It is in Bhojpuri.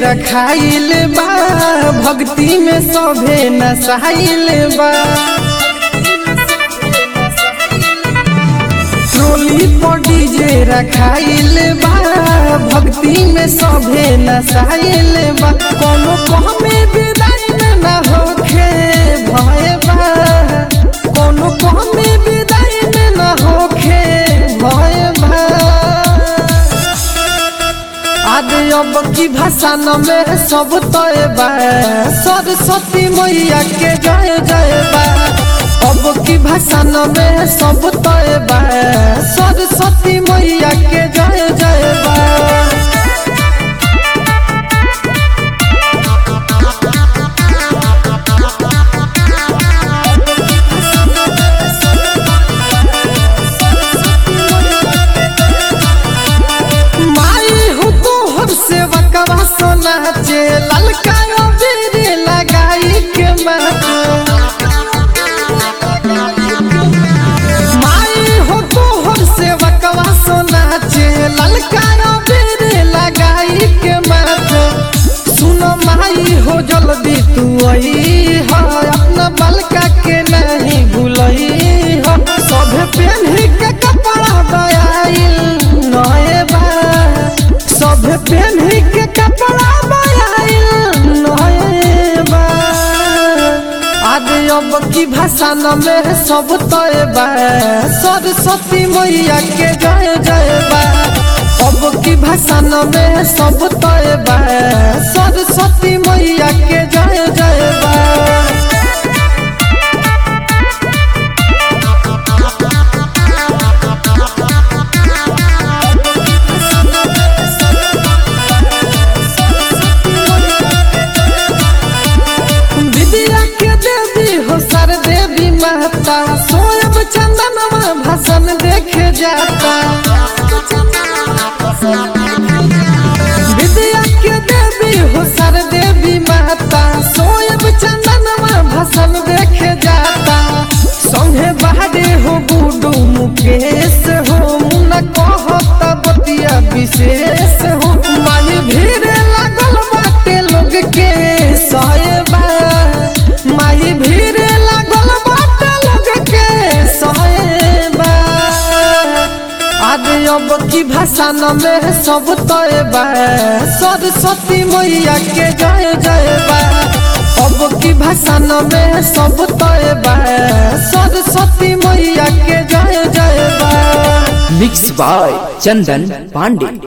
रखाइल बा भक्ति में सभे नसाइल बा ट्रोली पर डीजे रखाइल बा भक्ति में सभे नसाइल बा कोनो कहमे विदाई में ना होखे भय बा कोनो कहमे विदाई में ना होखे भय बा आदि अब की भाषा न में सब तय बा सरस्वती मैया के जय जय बा अब की भाषा न में सब तय बा सरस्वती मैया के जय जय बा माई हो तो हर से बकवा सोना चे ललका बेरे लगाई के माथे माई हो तो हर से बकवा सोना चे ललका बेरे लगाई के माथे सुनो माई हो जल्दी तू आई हो अपना बलका के नहीं भूलई हो सब पहन के कपड़ा दयाइल नए बा सब पहन के कपड़ा दयाइल नए बा आदि अब की भाषा न में सब तय बा सरस्वती मैया के जय जय बा अब की भाषा न में सब तय बा सरस्वती मैया के जय जय बा विद्या के देवी हो सर देवी माता सोयब चंदनवा भसन देखे जाता विद्या के देवी हो सर देवी माता सोयब चंदनवा भसन देखे जाता संगे बाहरे हो गुडू मुकेश हो मुना कहत बतिया विशेष हो मानी भीड़ लागल बाटे लोग के सहबा माही भीड़ लागल बाटे लोग के सहबा आदि अब की भाषा न में सब तय बा सरस्वती मैया के जय जय बा अब की भाषा न में सब तय बा सरस्वती मैया के जय जय बा मिक्स बाय चंदन पांडे